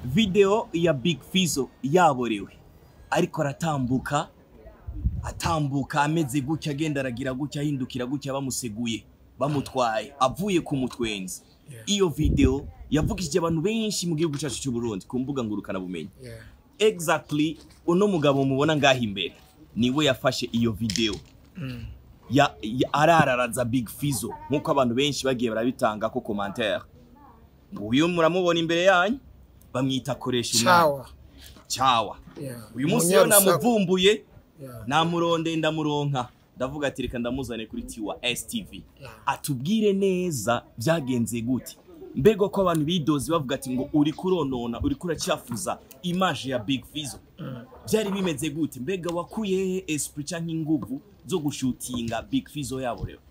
video ya Big Fizzo yaborewe ariko aratambuka atambuka ameze gutya agenda aragira gutya ahindukira gutya bamuseguye bamutwaye avuye ku mutwenzi Yeah. iyo video yavugishije abantu benshi mu gihugu cyacu cy'u Burundi ku mbuga ngurukana bumenyi Yeah. exactly uno mugabo mubona ngaho imbere niwe yafashe iyo video Mm. ya, ya arararaza Big Fizzo nkuko abantu benshi bagiye barabitanga ko commentaire uyu muramubona imbere yanyu bamwita koresha umwana Chawa. cyawa Yeah. uyu munsi rero Umunyarusaku. namuvumbuye Yeah. namuronde ndamuronka ndavuga ati reka ndamuzane kuri tiwa STV Yeah. atubwire neza byagenze gute mbega ko abantu bidoze bavuga ati ngo uri kuronona uri kuracafuza image ya Big Fizzo Mm. byari bimeze gute mbega wakuye hehe esprit canke inguvu zo gushutinga Big Fizzo yabo rero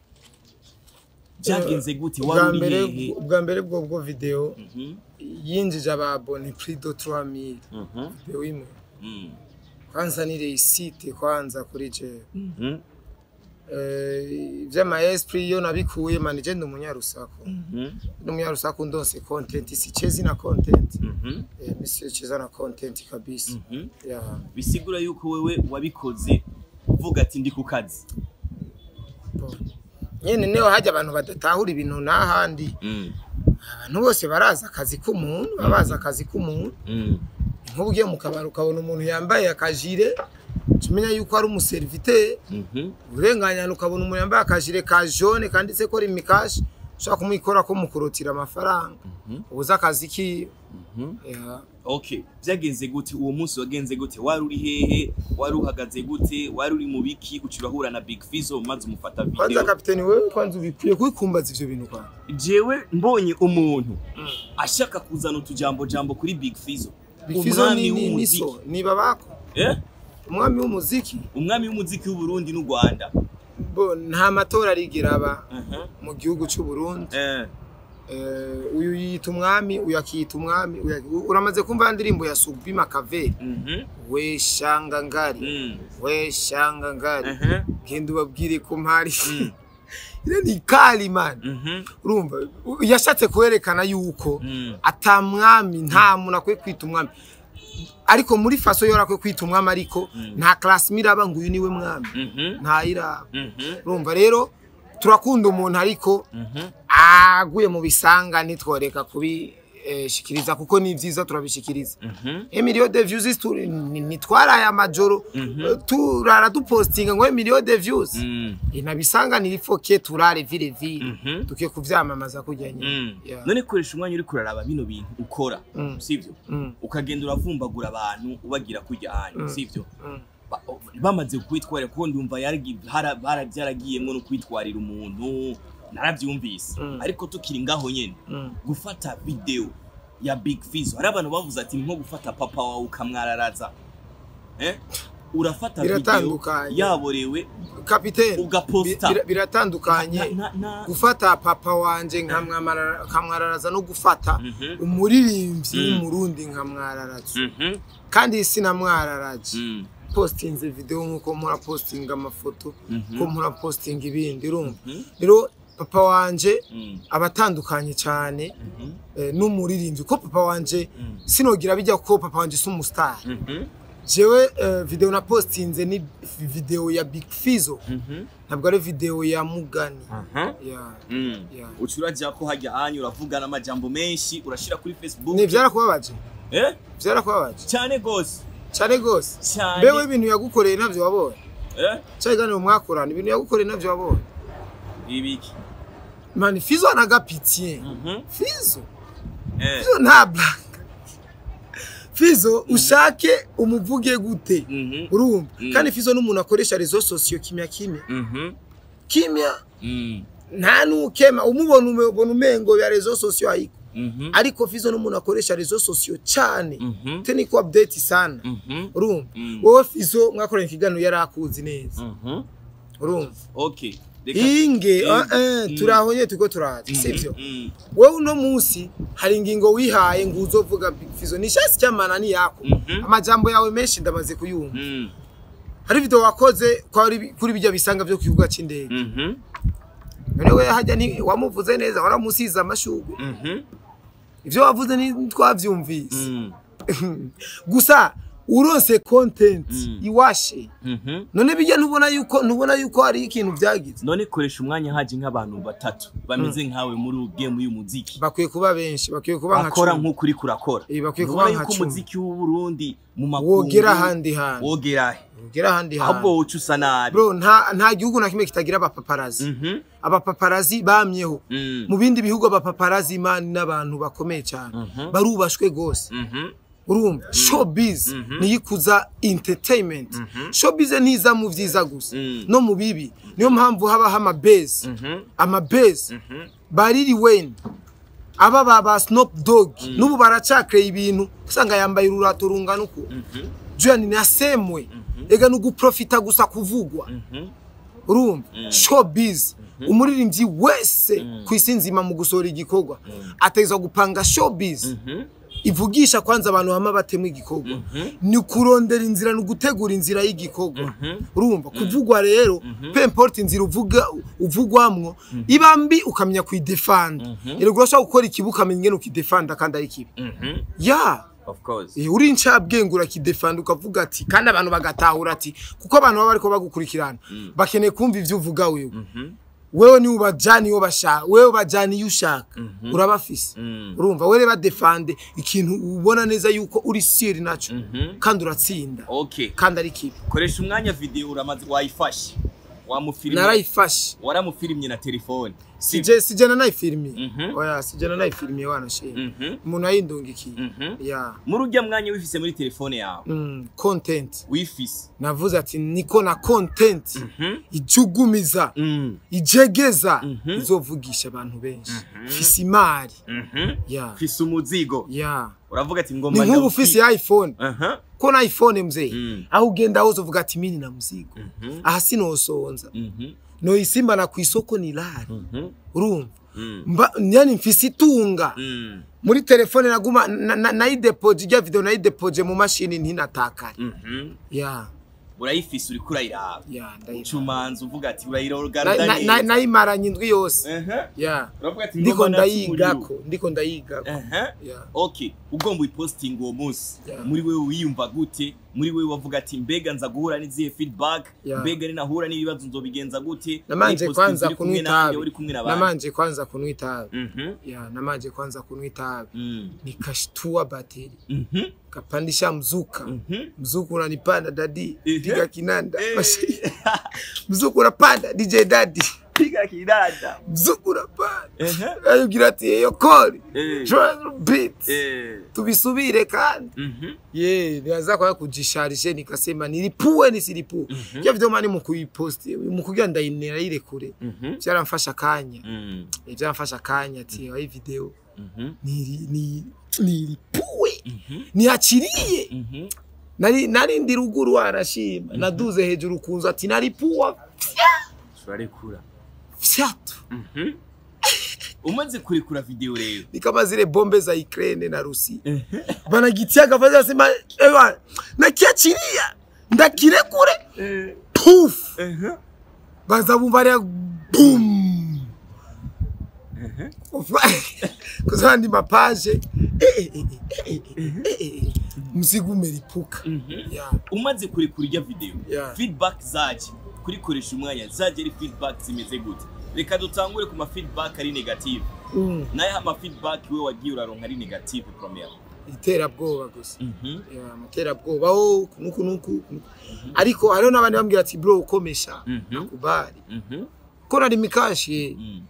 byagenze gute ubwa wari uri mbere hehe ubwa mbere bwo bwo video Mhm, yinjije ababone plus de 3000 mhm, video imwe mhm, kwanza ni reisite kwanza kuri je mhm, eh vyama esprit yo nabikuye man je ndi umunyarusaku mhm, ndi umunyarusaku ndose content si chezi na content mhm, eh misi cheza na content kabisa mhm. yeah bisigura yuko wewe wabikoze uvuga ati ndi ku kazi bon. nyene niho hajya abantu badatahura ibintu n'ahandi Mm, abantu bose barazi akazi k'umuntu baba bazi akazi k'umuntu mm, nk'ubu ugiye mu kabari ukabona umuntu yambaye akajire tumenya yuko ari umuseriviteri mhm, urenganyana ukabona umuntu yambaye akajire ka jone kanditse ko rimikashi ushobora kumwikora ko mukurutira amafaranga mhm, ubuze akazi kiwe mhm. Yeah. okay byagenze gute uwo munsi wagenze gute wari uri hehe wari uhagaze gute wari uri mu biki uca urahura na Big Fizzo maze umufata kwanza video kapiteni wewe kwanza ubikwiye kubikumbaza ivyo bintu kwanza jewe mbonye umuntu ashaka kuzana utujambo jambo kuri Big Fizzo bifizo umwami ni ni w'umuziki niso ni babako eh umwami w'umuziki umwami w'umuziki w'u Burundi n'u Rwanda bo nta matora arigera aba Mhm, mu gihugu cy'u Burundi eh Eh, uyu yita umwami uyu akiyita umwami uyu aki- uramaze kumva ya ndirimbo ya Subi Makaveli mhm, we shanga ngari mm, we shanga ngari mhm, genda ubabwire ko mpari Mm. ire ni kali man mhm, urumva u- yashatse kwerekana yuko mm, ata mwami nta muntu akwiye kwita umwami ariko muri faso yora akwiye kwita umwami ariko Mm. nta class miraba ngo uyu niwe mwami mhm, ntayiraba mhm, urumva rero turakunda umuntu ariko mhm, aguye mu bisanga ntitworeka kubishikiriza kuko ni byiza turabishikiriza mhm, emilio de views tu- ni- nitwaraye amajoro Mhm. eh, turara dupostinga ngo emilio de views mm, inabisanga nilifoke turare vile vile mhm. tukiye kuvyamamaza kurya nyine Mm. Yeah. none koresha umwanya uri kuraraba bino bintu ukora Mm. sivyo Mm, ukagenda uravumbagura abantu ubagira kurya hanyu Mm. sivyo mm. Ba- bamaze kwitwarira kuko ndumva yaragi- hara- bara- byaragiyemwo no kwitwarira umuntu narabyumvise Mm. ariko tukiri ngaho nyene Mm. gufata video ya Big Fizzo hari abantu bavuze ati ni nko gufata papa wawe ukamwararaza eh? urafata video Biratandukanye. yaborewe kapiteni Ugaposta. bi- bira- biratandukanye na, na, na, gufata papa wanje nkamwamara- nkamwararaza no gufata Mhm. umuririmbyi Mm. w'umurundi nkamwararaza Mhm. kandi sinamwararaje Mm. postinze video nkuko mpora postinga amafoto Mhm. ko mpora postinga ibindi urumva Mhm. rero papa wanje Mm. abatandukanye cyane Mhm. eh, n'umuririmbyi ko papa wanje Mm. sinogira bijya ko papa wanje si umustar Mhm. jewe eh, video na postinze ni video ya Big Fizzo Mhm. ntabwo ari video ya Mugani Aha. yeah. Mm. Yeah. uca urajya ko hajya hanyu uravugana amajambo menshi urashira kuri facebook ni byarakubabaje eh? byarakubabaje cyane gose cyane gose cyane bewe ibintu yagukoreye ntabyo wabonye eh? cyaganiro mwakorana ibintu yagukoreye ntabyo wabonye ibiki mani Fizzo anagapitiye Mhm. Fizzo eh. Fizzo nta blague Fizzo ushake umuvuge gute Mhm. urumva Mm. kandi Fizzo n'umuntu akoresha rezo sosiyo kimya kimya Mhm. kimya Mm. nta nukema umubona ubona umengo ya rezo sosiyo ayiko Mhm. ariko Fizzo n'umuntu akoresha rezo sosiyo cyane Mhm. te niko update sana Mhm. urumva Mm. wowe Fizzo mwakoranye ikiganiro yari akuzi neza Mhm. urumva okay Reka- inge Mm. ah, eh, Mm. turahonye turiko turaza Mhm. sivyo Mm. wewe uno munsi hari ingingo wihaye ngo uzovuga Big Fizzo ni shasi cyamana ni yako Mhm. amajambo yawe menshi ndamaze kuyumva Mm. hari video wakoze kwari- kuri bijya bisanga byo ku kibuga cy'indege Mhm. none we hajya ni wamuvuze neza waramusize amashugwe Mhm. ivyo wavuze ntitwavyumvise Mm. gusa uronse content Mm. iwashe Mhm. none bijya ntubona yuko ntubona yuko hari ikintu byagize none koresha umwanya haje nk'abantu batatu bameze nkawe muri game y'umuziki bakwiye kuba benshi bakwiye kuba nka bakora cumi. nk'uko uriko urakora Eh, bakwiye kuba Ntubona nka yuko cumi. umuziki w'u Burundi mu makungu wogera ahandi hantu wogera he wogera ahandi ahubwo hantu woca usa nabi bro nta nta gihugu na kimwe kitagira abapaparazi Mhm. abapaparazi bamyeho Mm. mu bindi bihugu abapaparazi imani n'abantu bakomeye cyane Mhm. barubashwe gose Mhm. urumva showbiz Mhm. niyo ikuza entertainment Mhm. showbiz ntiza mu vyiza gusa Mm. no mu bibi niyo mpamvu habaho amabase Mhm. amabase Mhm. bariri wayne aba ba ba snoop dog n'ubu baracakeye ibintu usanga yambaye ururato rungana uku Mhm. julian nasemwe ega ni uguprofita gusa kuvugwa Mhm. urumva showbiz umuririmbyi wese ku isi nzima mu gusohora igikorwa ategerezwa gupanga showbiz Mhm. ivugisha kwanza abantu hama batema igikorwa ni kurondera inzira ni ugutegura inzira y'igikorwa urumva kuvugwa rero pe importe inzira uvuga uvugwamwo iba mbi ukamenya kuyidefanda erega urashobora gukora ikibi ukamenya ingene ukidefanda kandi ari kibi Mhm. ya Of course. Eh, uri incabwenge urakidefanda ukavuga ati kandi abantu bagatahura ati kuko abantu baba bariko bagukurikirana bakeneye kumva ivyo uvuga wewe Mhm. wewe niwe ubajana iyo bashaka wewe ubajana iyo ushaka urabafise Mm. urumva wewe badefande ikintu ubona neza yuko uri siri naco Mhm. kandi uratsinda Okay. kandi ari kibi Koresha umwanya video uramaze wayifashe. Wamufilime. narayifashe Waramufilimye na telefone. sije sije nanayifilimiye Mhm. oya sije nanayifilimiye wanashimye Mhm. umuntu ayindungikiye Mhm. ya Muri ujya mwanya wifise muri telefone yawe. mm, content Wifise. navuze ati niko na content Mhm. ijugumiza Mm. ijegeza Mhm. izovugisha abantu benshi fise imari Mhm. ya Fise umuzigo. ya Uravuga ati ni ngomba nk'ubu ndawufi- ufise iphone Aha. ko na iphone mzee Mm. aho ugenda hose uvuga ati mini na muzigo Mhm. aha sinosonza Mhm. noyisimbana ku isoko ni rari Mhm. urumva Mm. mba yani mfise itunga Mm. muri telefone naguma na- na- nayidepoje ijya video nayidepoje mu mashini ntinatakare Mhm. ya urayifise uriko urayiraba ya ndayibona. cumanza uvuga ati Na- urayirogarda na- na- neza nayimaranye indwi yose Aha. ya uravuga ati ndiko ngomba natse umuriro. ndayigako ndiko ndayigako Aha. ya okay ugomba uyipostinga uwo munsi Yeah. muri wewe wiyumva gute muri wewe wavuga ati mbega nza guhura n'izihe feedback Yeah. mbega ninahura n'ibibazo nzobigenza gute namanje Wayipostinze kwanza uri kumwe kunywa nanjye, itabi uri kumwe n'abandi namanje kwanza kunywa itabi Mhm. ya namanje kwanza kunywa itabi Mm. nikashtua bateri Mhm. kapandisha mzuka Mhm. mzuku unanipanda dadi Ehe. piga kinanda Eh. mzuku unapanda dj dadi piga kidada mzuku unapanda Ehe. ayugira ati eyo kori Eh. Triangle beats Eh. tubisubire kandi Mhm. ye nianza kwa kujisharishe nikasema nilipue nisilipue mm -hmm. video mani mukuiposti mukugira ndayinera ile kure Mhm. vyaramfasha kanya Mm. Eh, vyaramfasha kanya ati hii video Mhm. nili ni nilipue Mhm. niachilie Mhm. nari nari ndi ruguru arashima naduze hejuru kunzu ati naripua turarekura fyatu Mhm. umaze kurekura video rero ni kama zile bombe za Ukraine na Rusi banagitia gavazi asema ewa nakiachilia ndakirekure Eh. puf Ehe. baza bumva ari boom Ehe. kuzandi mapaje Eh, eh, eh, eh, eh, eh, eh, eh. mzigo umelipuka Mhm. ya umaze kurekura ijya video Yeah. feedback zaje kurikoresha umwanya zaje ari feedback zimeze gute reka dutangure ku ma feedback ari negative Mm. naye ama feedback we wagiye uraronka ari negative premier iterabwoba gusa Mhm. Ya, amaterabwoba oh kunuku nuku kunuku. ariko hariho n'abandi bambwira ati bro ukomesha Mhm. nakubali Mhm. ko nari mikashi Mm.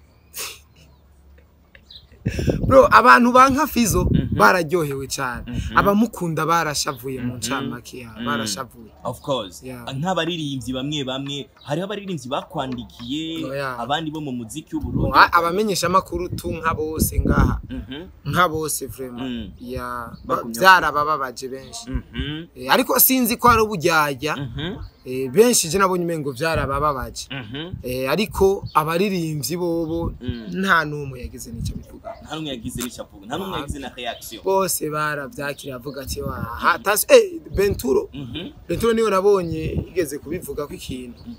bro abantu banka fizo Mhm. bararyohewe cyane Mhm. abamukunda barashavuye mu ncamake ya Mhm. barashavuye of course Yeah. nk'abaririmbyi bamwe bamwe hariho abaririmbyi bakwandikiye Oh, yeah. abandi bo mu muziki w'uburundi A- abamenyesha amakuru tu nka bose ngaha Mhm. nka bose vraiment Mm. ya ba- Bagumya- byarabababaje benshi Mhm. Eh, ariko sinzi ko ari uburyarya Mhm. Eh, benshi je nabonye umengo byarabababaje Mhm. Eh, ariko abaririmbyi bobo Mm. nta n'umwe yagize n'icyo bivuga nta n'umwe yagize n'icyavuga nta n'umwe yagize na reaction bose barabyakira avuga ati wa hatasi eh benturo Mhm. benturo niwe nabonye igeze kubivuga ko ikintu Mhm.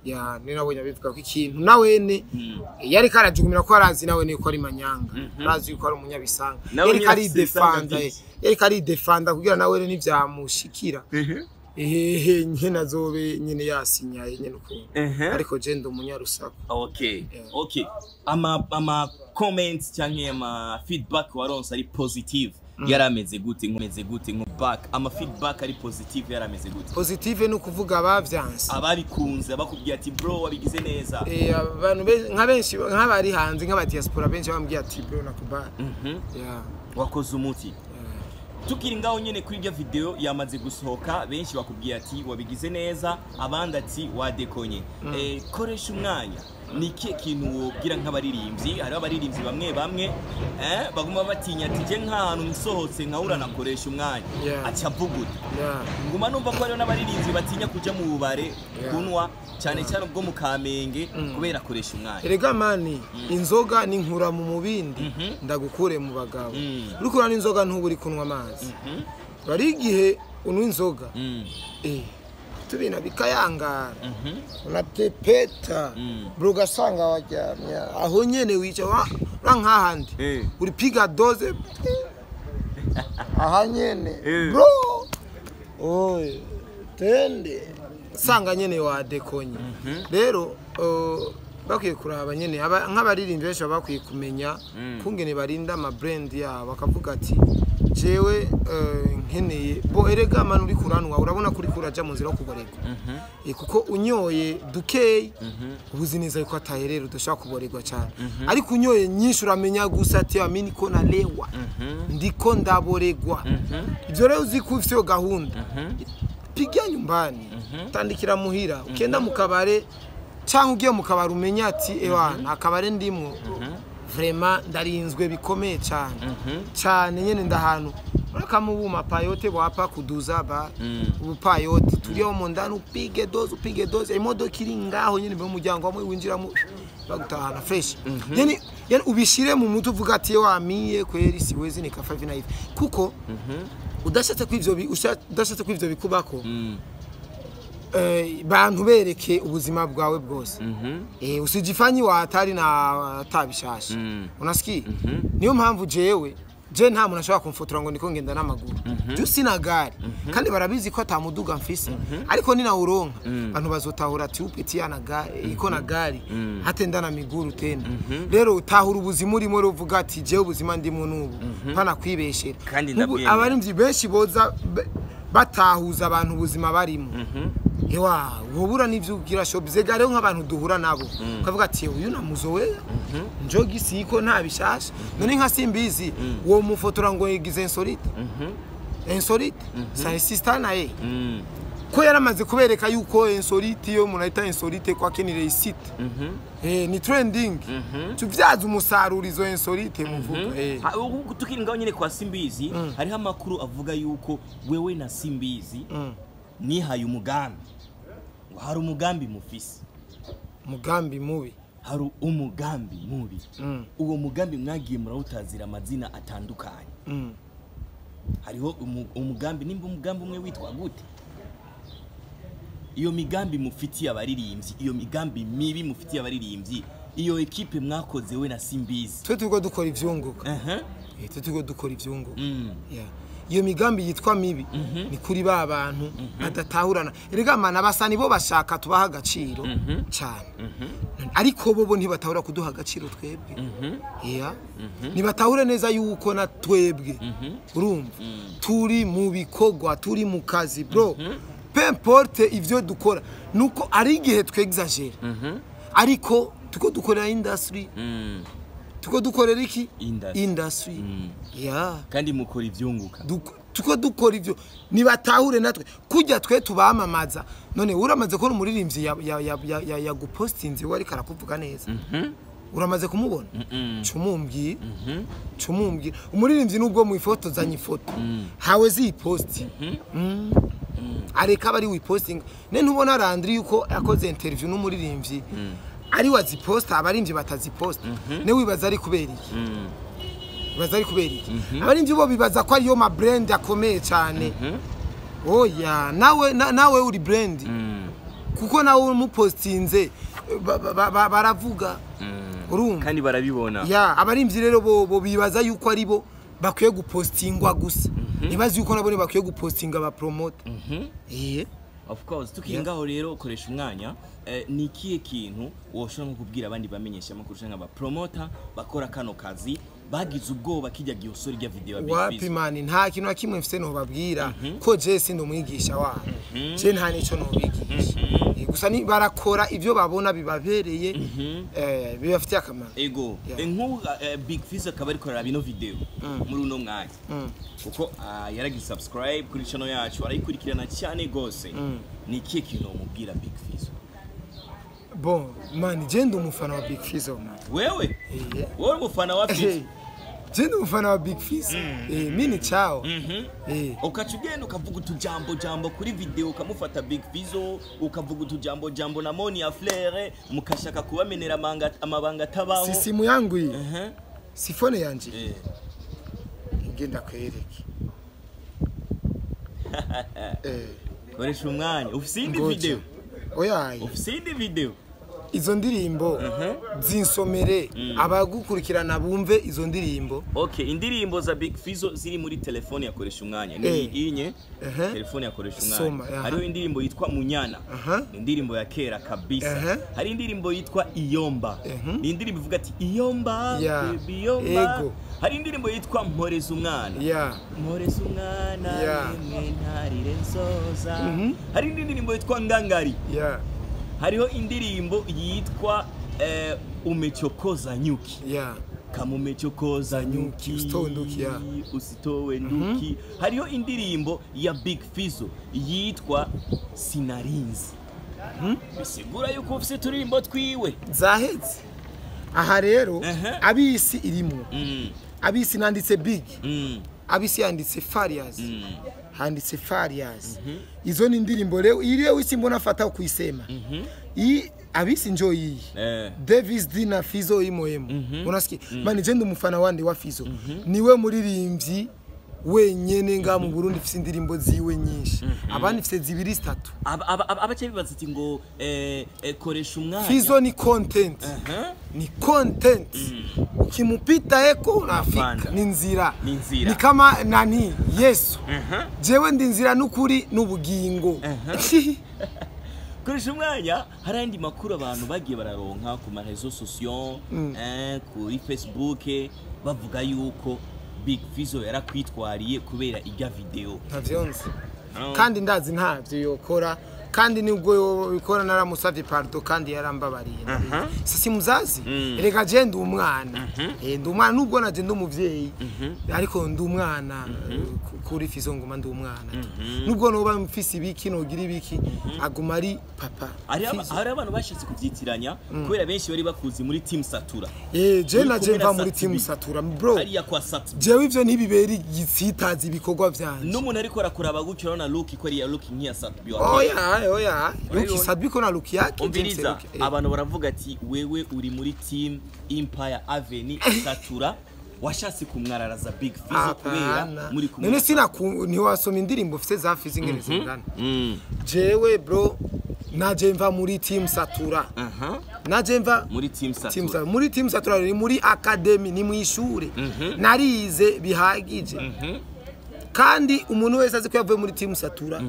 ya ni nabonye abivuga ko ikintu nawene yari karajugumira ko arazi nawene ko ari manyanga arazi ko ari umunyabisanga Nawe yari nyine kari afise isanga defanda ryinshi. yari kari defanda kugira nawene nivyamushikira ehehe nyene azobe nyene yasinyaye nyene ukuntu Ehe. ariko je ndi umunyarusaku okay Yeah. okay ama ama comments cyangwa ama feedback waronse ari positive yarameze gute nkomeze gute nko back ama feedback ari positive yarameze gute positive ni ukuvuga abavyanse ababikunze bakubwiye ati bro wabigize neza Eh, abantu be- nka benshi nk'abari hanze nk'abadiaspora benshi bambwiye ati bro nakubali Mhm. yeah, wakoze umuti yeah. tukiri ngaho nyene kuri iryo video yamaze gusohoka benshi bakubwiye ati wabigize neza abandi ati wadekonye eh, koresha umwanya ni ikihe kintu wobwira nk'abaririmbyi hariho abaririmbyi bamwe bamwe eh, baguma batinya ati je nk'ahantu nsohotse nkahura nakoresha umwanya Yeah. aca avuguta yeah. nguma numva ko hariho n'abaririmbyi batinya kuja mu bubare Yeah. kunwa cyane cyane ubwo mu kamenge kubera akoresha umwanya erega mani inzoga ni nkura mu mubindi Mhm. ndagukure mu bagabo Mm. uri kurana n'inzoga ntuba uri kunywa amazi Mhm. bari igihe unywa inzoga Mm. eh, tubina bikayangara Mhm. unatepeta Mm. bro ugasanga waryamye aho nyene wica wa ura nk'ahandi Eh. uripiga doze aha nyene Eh. bro oye tende sanga nyene wadekonye rero uh, bakwiye kuraba nyene aba- nk'abaririmbyi benshi baba bakwiye kumenya Mm. kungene barinda amabrand yabo bakavuga ati jewe uh, nkeneye bo erega manu uri kuranwa urabona ko uriko uraja mu nzira yo kuborerwa Mhm. Eh, kuko unyoye dukeyi Mhm. uba uzi neza yuko ataherera udashobora kuborerwa cyane ariko unyoye nyinshi uramenya gusa ati amini ko nalewa Mhm. ndiko ndaboregwa Mhm. ibyo rero uzi ko ufite iyo gahunda Mhm. piga nyumbani tandikira muhira ukenda mu kabare cyangwa ugiye mu kabare umenya ati ewa nta kabare ndimwo vrema ndarinzwe bikomeye cyane Mhm. cyane nyene ndahantu kama ubu mapayote wapa kuduza ba Mm. ubupayote turiho mu ndani upige doze upige doze imodoka iri ngaho nyene mu muryango wamwe winjiramo bagutahana fresh yani yani ubishire mu mutwe uvuga ati wamiye kweri siwezi nikafa hivi na hivi kuko udashatse ko ivyo bi- usha- udashatse ko ivyo bikubako Mm. eh, bantu bereke ubuzima bwawe bwose Mhm. eh, usijifanyi wa hatari na atabishasha Mm. unasikia Mhm. niyo mpamvu jewe je nta muntu ashobora kumfotora ngo ndiko ngenda n'amaguru je sina gari kandi barabizi ko atamuduga mfise ariko ninawuronka abantu bazotahura ati upeti yana gari iko na gari hatenda na miguru tena rero utahura ubuzima urimo ruvuga ati jewe ubuzima ndimo n'ubu mpana kwibeshera Kandi Nk'ubu ndabyemera. abarimvyi benshi boza be- batahuza abantu ubuzima barimo ewa wobura n'ivyo ugira show bizega rero nk'abantu duhura nabo ukavuga ati uyu namuzowe njogi siko nta bishasha none nka simbizi uwo mufotora ngo yigize insolite insolite sa sister naye Mm. ko yaramaze kubereka yuko insolite yo umuntu ahita insolite ko akenera isite eh ni trending tuvyaza umusaruro izo insolite muvuga eh Ha, ubu tukiri ngaho nyine kwa simbizi hariho amakuru avuga yuko wewe na simbizi Mm. nihaye umugambi ngo hari umugambi mufise mugambi mubi hari umugambi mubi Mm. uwo mugambi mwagiye murawutazira amazina atandukanye Mm. hariho umu- umugambi nimba umugambi umwe witwa gute iyo migambi mufitiye abaririmbyi iyo migambi mibi mufitiye abaririmbyi iyo ekipe mwakoze we na simbizi twe turiko dukora ivyunguka Aha. eh twe turiko dukora ivyunguka Mm. Yeah. iyo migambi yitwa mibi ni kuri ba bantu badatahurana erega mana basa nibo bashaka tubaha agaciro cyane ariko bo bo ntibatahura kuduha agaciro twebwe yeah. ntibatahure neza yuko na twebwe urumva turi mu bikorwa turi mu kazi bro pe importe ivyo dukora nuko ari igihe twexagera ariko tuko dukorera industry Mm. tuko dukorera iki Industry. industry Mm. yeah kandi mukora ivyunguka Duk- tuko dukora ivyo nibatahure natwe kujya twe tubamamaza none uramaze kubona umuririmbyi ya, ya, ya, ya, ya, ya gupostinze we ariko arakuvuga neza uramaze kumubona Mm. cumumbwira cumumbwira umuririmbyi nubwo mwifotozanya ifoto hawe ziyiposti Mm. areka aba ari wipostinga ne ntubona randri yuko yakoze interview n'umuririmbyi ari waziposta abarimvyi bataziposta ne wibaza ari kubera iki Mm. bibaza ari kubera iki abarimvyi bo bibaza ko ariyo ma brand akomeye cyane oya nawe na- nawe uri brand Mm. kuko nawe umupostinze ba- ba- ba- baravuga urumva kandi barabibona ya abarimvyi rero bo bo bibaza yuko ari bo bakwiye gupostingwa gusa ntibazi yuko nabo bakwiye gupostinga abapromota eh of course tukingaho rero ukoresha umwanya eh, ni ikihe kintu woshobora nko kubwira abandi bamenyesha amakuru canke abapromota bakora kano kazi bagize ubwoba kijya gihe usora irya video ya Big wapi Fizzo mani nta kintu na kimwe mfite nobabwira ko je sindi umwigisha wabo je nta nico nobigisha Eh, gusa ni barakora ivyo babona bibabereye eh, bibafitiye akamaro ego Yeah. eh, nk'ubu eh, Big Fizzo akaba ariko araraba ino video muri uno mwanya Mm. kuko ah, yaragize subscribe kuri channel yacu arayikurikirana cyane gose ni ikihe kintu wamubwira Big Fizzo bon mani je ndi umufana wa big fizzo man wewe Eh. wowe umufana wa Fizzo je ndi umufana wa big fizzo eh, mini chao Mhm. eh. ukaca ugenda ukavuga utujambo jambo kuri video ukamufata Big Fizzo ukavuga utujambo jambo na Moni ya Flair mukashaka kubamenera amanga- amabanga atabaho si simu yangu iyi Mhm. si fone yanje Eh. ngenda kwereke eh. koresha umwanya ufise iyindi ngoja. video oyaye ufise iyindi video izo ndirimbo zinsomere abagukurikirana bumve izo ndirimbo okay indirimbo za Big Fizzo ziri muri telefone yakoresha umwanya ni Eh. inye Ehe. telefone yakoresha Soma, umwanya aha. hariho indirimbo yitwa Munyana Aha. ni indirimbo ya kera kabisa Ehe. hari indirimbo yitwa Iyomba Ehe. ni indirimbo ivuga ati Iyomba Ya. baby Iyomba Ego. hari indirimbo yitwa Mporeza umwana ya Mporeza umwana Ya. rimwe ntarire nsoza Mhm. hari indi ndirimbo yitwa Ngangari ya hariho indirimbo yitwa eh, umechokoza nyuki ya kama umechokoza nyuki usitowe nduki, ya. usitowe nduki hariho indirimbo ya Big Fizzo yitwa sinarinzi bisigura yuko ufise turirimbo twiwe zahetse aha rero Ehe. abisi irimo Mm, abisi nanditse big mm, abisi yanditse farias mm. handitse farias izo ni indirimbo rero iyi rero isi mbona afata kuisema iyi abisi njo iyi Eh, Davis D na Fizo imoyemo Mhm. unasikia mani je ndi umufana wandi wa Fizo niwe muririmbyi wenyene nga mu Burundi mfise indirimbo ziwe nyinshi abandi mfise zibiri zitatu aba- aba- aba- abaca bibaza ati ngo eh, eh, koresha umwanya Fizo ni content Aha. ni content ukimupita eko unafika Unapanda. ni nzira Ni nzira. ni kama nani Yesu Aha. jewe ndi nzira n'ukuri n'ubugingo koresha umwanya hari ayandi makuru abantu bagiye bararonka ku marezo sosiyo eh, kuri facebook bavuga yuko big fizo yarakwitwariye kubera ijya video ntavyo nzi Oh. kandi ndazi ntavyo yokora kandi nibwo yobikora naramusavye pardo kandi yarambabariye Aha. sisi muzazi Mm. reka je ndi umwana Eh, ndi umwana nubwo naje ndi umuvyeyi ariko ndi umwana eh, ku- kuri fizo nguma ndi umwana nubwo noba mfise ibiki nogira ibiki aguma ari papa hari aba- Fizo. hari abantu bashatse kubyitiranya kubera benshi bari bakuzi muri team satura Eh, je Uri naje kumwe na mva muri Sat timu B. satura bro hariya kwa sat jewe ivyo ntibibera igitsitazi ibikorwa vyanje n'umuntu ariko arakuraba gutyo urabona look ko ariya look nk'iya sat B wa oya oya luki Urabibona? sabiko na luki yake umviriza James Luki. Eh. abantu baravuga ati wewe uri muri team empire avenue satura washatse kumwararaza big fizo kubera Apana. muri kumwe none na sina ntiwasoma indirimbo ufite za fizi ingene zingana Mm. jewe bro naje mva muri team satura aha naje mva muri team team satura satura muri team satura ni muri academy ni mu ishure narize bihagije kandi umuntu wese azi ko yavuye muri team satura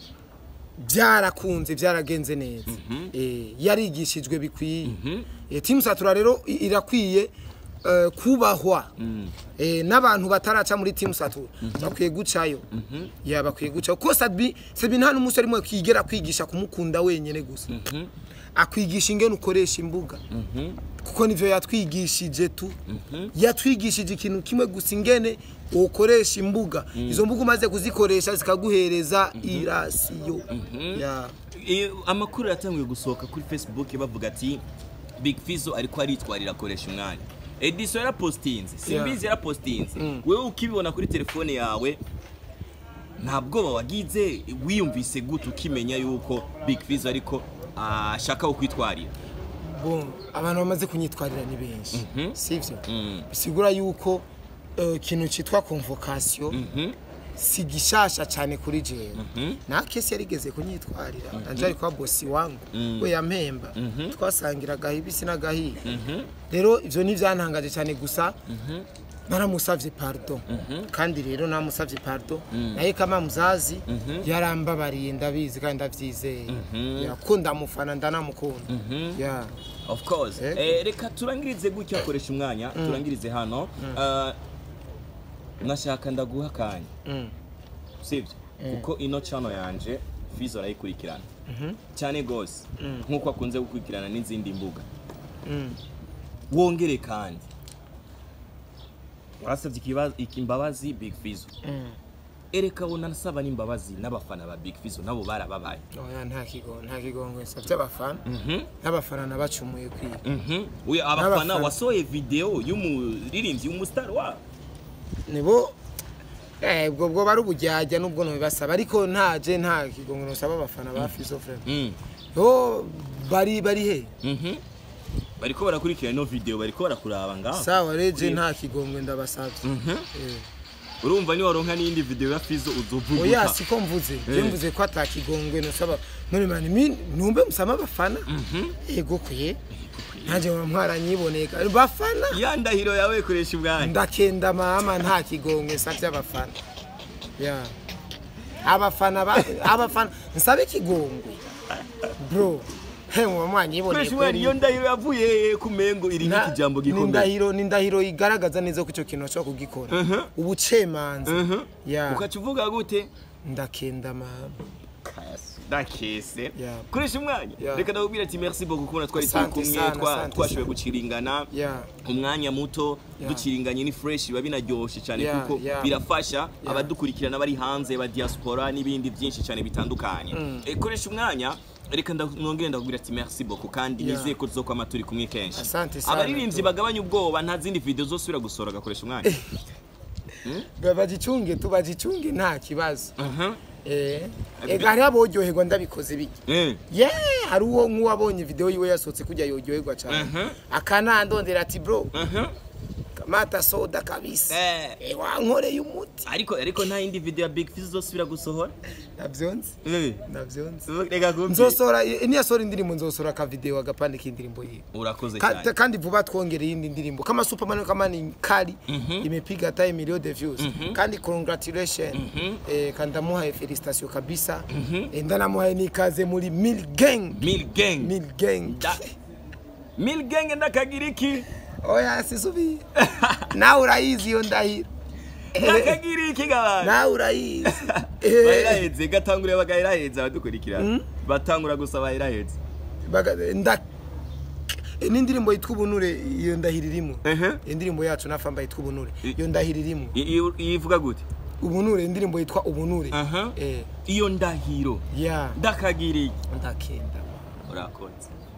byarakunze byaragenze neza Eh, yarigishijwe bikwiye Eh, team satura rero i- irakwiye eh, kubahwa Eh, n'abantu bataraca muri team satura bakwiye gucayo ya bakwiye gucayo kuko sabi sabi nta n'umusore rimwe kwigera kwigisha kumukunda wenyene gusa akwigisha ingene ukoresha imbuga kuko nivyo yatwigishije tu yatwigishije ikintu kimwe gusa ingene ukoresha imbuga izo mbuga umaze kuzikoresha zikaguhereza irasiyo ya Eh, amakuru yatanguye gusohoka kuri facebook bavuga ati big fizo ariko aritwarira akoresha umwanya ediso yarapostinze simbizi yarapostinze wewe ukibibona kuri telefone yawe nta bwoba wagize wiyumvise gute ukimenya yuko big fizo ariko ashaka kukwitwarira bon abantu bamaze kunyitwarira ni benshi sivyo Mm. bisigura yuko eh, ikintu cyitwa convocation si gishasha cyane kuri jewe Mhm. nta kesi yarigeze kunyitwarira nanje ari kwa bosi wangu Mm. we yampemba Mhm. twasangira agahibisi n'agahiye Mhm. rero ivyo nivyantangaje cyane gusa Mhm. naramusavye pardon Mhm. kandi rero namusavye pardon Mm. naye kama muzazi Mhm. yarambabariye ndabizi kandi ndavyizeye Mhm. yakunda mufana ndanamukunda Mhm. yeah. of course Ego. eh, reka turangirize gutya koresha umwanya turangirize hano Eh, nashaka ndaguha akanya mm. sibyo kuko ino channel yanje fizo arayikurikirana Mhm. cyane gose Mm. nk'uko akunze gukurikirana n'izindi mbuga Mm. wongere kandi warasabye ikibazo- imbabazi big fizo Mm. ereka unasaba n'imbabazi n'abafana ba big fizo nabo barababaye oya nta kigo nta kigongo nsavye abafana Mhm. n'abafana nabacumuye kwiga Mhm. Uyu abafana N'abafana. wasohoye video y'umuririmbyi w'umustar wabo nibo eh ubwo bwo bari ubujyajya nubwo ntibasaba ariko ntaje nta kigongo nsaba abafana ba Fizo Frame Mm. yo bari bari he Mhm. bariko barakurikira ino video bariko barakuraba ngaho sawa reje nta kigongo ndabasavye Mhm. Eh. urumva niwaronka n'iyindi video ya fizo oya uzovuguta siko mvuze je Eh. mvuze ko atakigongwe nsaba none mani mi numbe musama abafana Mhm. ego kuye nanje mwaranyiboneka bafana ya ndahiro yawe koresha ubwanyu ndakenda mama nta kigongwe nsavye abafana ya abafana ba- abafana nsabe ikigongwe bro he muba mwanyiboneye koresha ubwanyu iyo ndahiro yavuye ku mengo iri Na- nk'ikijambo ni gikomeye indahiro ni indahiro igaragaza neza ko icyo kintu ashobora kugikora Mhm. ubucemanza Mhm. ya ukaca uvuga gute ndakenda mama ndakese Yeah. koresha umwanya Yeah. reka ndakubwira ati merci beaucoup kubona twari turi Asante kumwe sana, twa- asante twashoboye sana. guciringana ya umwanya muto Yeah. duciringanye ni fresh biba binaryoshe cyane Yeah, kuko yeah. birafasha abadukurikirana bari hanze ba diaspora n'ibindi byinshi cyane bitandukanye Mm. Eh, koresha umwanya reka nda- nongere ndakubwira ati merci beaucoup kandi Yeah. nizeye ko tuzokwama turi kumwe kenshi Asante sana, abaririmbyi tu. bagabanya ubwoba nta zindi video zosubira gusora gakoresha umwanya bagichunge tu bagichunge nta kibazo Mhm. eh ega hari aboryoherwa ndabikoze biki Eh. ye hari uwo nk'uwabonye video yiwe yasohotse kujya yoryoherwa cyane Mhm. akanandondera ati bro Mhm. kamata soda kabisa Eh. eh wankoreye umuti ariko ariko nta yindi video ya big fizz zosubira gusohora navyonze Eh. navyonze reka kumbi nzosora niyasohora indirimbo nzosora aka video agapande k'indirimbo yiwe urakoze Ka- cyane kandi vuba twongereye iyindi ndirimbo kama superman kama ni kali Mhm. imepiga hata million de views kandi congratulation Mhm. eh, kandi ndamuhaye felicitation kabisa eh, ndanamuhaye nikaze muri mil gang mil gang mil gang Da- mil gang ndakagira iki oya sisubi nawe urayizi iyo ndahiro ndakagira iki gabana nawe urayizi Eh, bayiraheze gatangure bagahiraheze abadukurikirana batangura gusa bayiraheze baga- nda eh, n'indirimbo yitwa ubunure iyo ndahiro irimo ehe indirimbo yacu nafamba yitwa ubunure I- iyo ndahiro irimo I- iyo- iyo ivuga gute ubunure indirimbo yitwa ubunure aha eh iyo ndahiro ya ndakagira iki ndakenda urakoze